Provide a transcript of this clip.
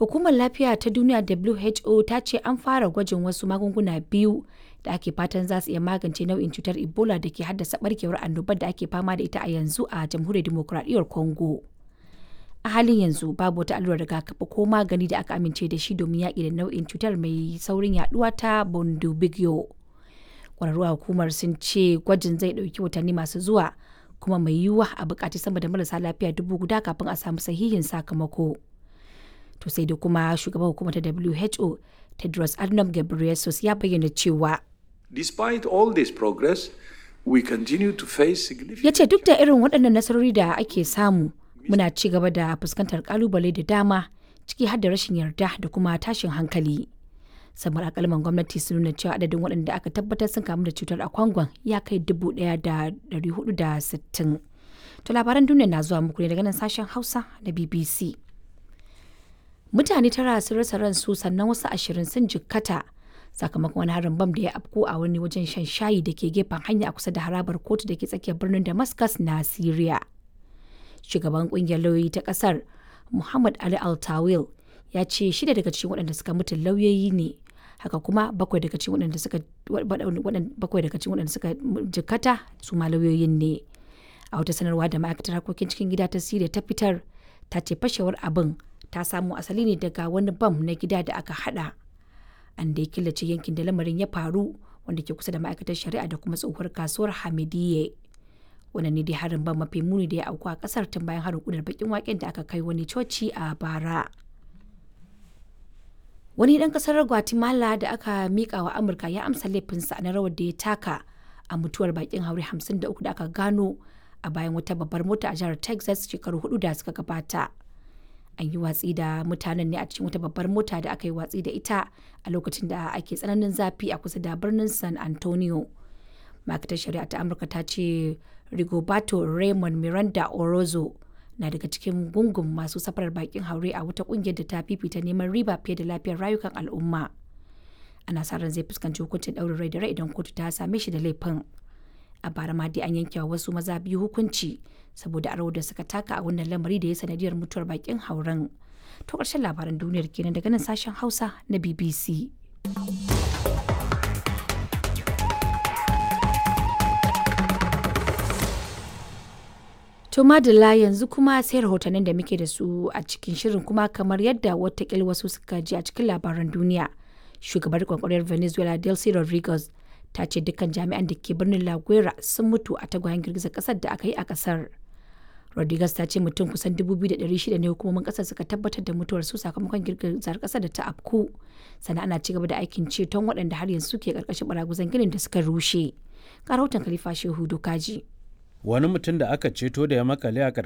Hukumar Lafiya ta Duniya WHO ta ce an fara gwajin wasu magunguna biyu da ake fatan za su iya magance nau'in cutar Ebola da ke haddasa barkewar annobar da ake fama da ita a yanzu a Jamhuriyar Dimokuraɗiyyar Congo. A halin yanzu babu wata allurar rigakafi ko magani da aka amince da shi domin yaƙi da nau'in cutar mai saurin yaduwa ta Bundibugyo. Ƙwararru a hukumar sun ce gwajin zai ɗauki watanni masu zuwa kuma mai yiwuwa a buƙaci sama da marasa lafiya dubu guda kafin a samu sahihin sakamako. To sai da kuma shugaban hukumar ta WHO Tedros Adhanom Ghebreyesus ya bayyana cewa Despite all this progress, we continue to face significant ya ce duk da irin waɗannan nasarori da ake samu muna ci gaba da fuskantar kalubale da dama ciki har da rashin yarda da kuma tashin hankali. samar akalman gwamnati sun nuna cewa adadin waɗanda aka tabbatar sun kamu da cutar a kwangon ya kai dubu ɗaya da ɗari hudu da sittin. To labaran duniya na zuwa muku ne daga nan sashen Hausa da BBC. Mutane tara sun rasa ransu sannan wasu ashirin sun jikkata sakamakon wani harin bam da ya afko a wani wajen shan shayi da ke gefen hanya a kusa da harabar kotu da ke tsakiyar birnin Damascus na Syria. Shugaban kungiyar lauyoyi ta kasar Muhammad Ali Al-Tawil ya ce shida daga cikin waɗanda suka mutu lauyoyi ne haka kuma bakwai daga cikin waɗanda suka bakwai daga cikin waɗanda suka jikkata su ma lauyoyin ne. A wata sanarwa da ma'aikatar harkokin cikin gida ta Syria ta fitar ta ce fashewar abin ta samo asali ne daga wani bam na gida da aka hada. An da ya killace yankin da lamarin ya faru wanda ke kusa da ma'aikatar shari'a da kuma tsohuwar kasuwar Hamidiyye. Wannan ne dai harin ban mafi muni da ya auku a kasar tun bayan harin kudar bakin waken da aka kai wani coci a bara. Wani ɗan ƙasar Guatemala da aka miƙa wa Amurka ya amsa laifinsa na rawar da ya taka a mutuwar bakin haure 53 da aka gano a bayan wata babbar mota a jihar Texas shekaru hudu da suka gabata. An yi watsi da mutanen ne a cikin wata babbar mota da aka yi watsi da ita a lokacin da ake tsananin zafi a kusa da birnin San Antonio. Ma'aikatar shari'a ta Amurka ta ce Rigoberto Raymond Miranda Orozo na daga cikin gungun masu safarar bakin haure a wata kungiyar da ta fifita neman riba fiye da lafiyar rayukan al'umma. Ana sa ran zai fuskanci hukuncin ɗaurin rai da rai idan kotu ta same shi da laifin. a bara ma dai an yanke wa wasu maza biyu hukunci saboda aro da suka taka a wannan lamari da ya sanadiyar mutuwar bakin hauren to ƙarshen labaran duniyar kenan daga nan sashen hausa na bbc to madalla yanzu kuma sai rahotannin da muke da su a cikin shirin kuma kamar yadda watakil wasu suka ji a cikin labaran duniya shugabar kwakwariyar venezuela delcy rodriguez ta ce dukkan jami'an da ke birnin La Guera sun mutu a tagwayen girgizar kasar da aka yi a kasar. Rodriguez ta ce mutum kusan 2,600 ne hukumomin kasar suka tabbatar da mutuwar su sakamakon girgizar kasar da ta afku. Sannan ana cigaba da aikin ceton waɗanda har yanzu ke karkashin baraguzan ginin da suka rushe. Ga rahoton Khalifa Shehu Dokaji. Wani mutum da aka ceto da ya makale a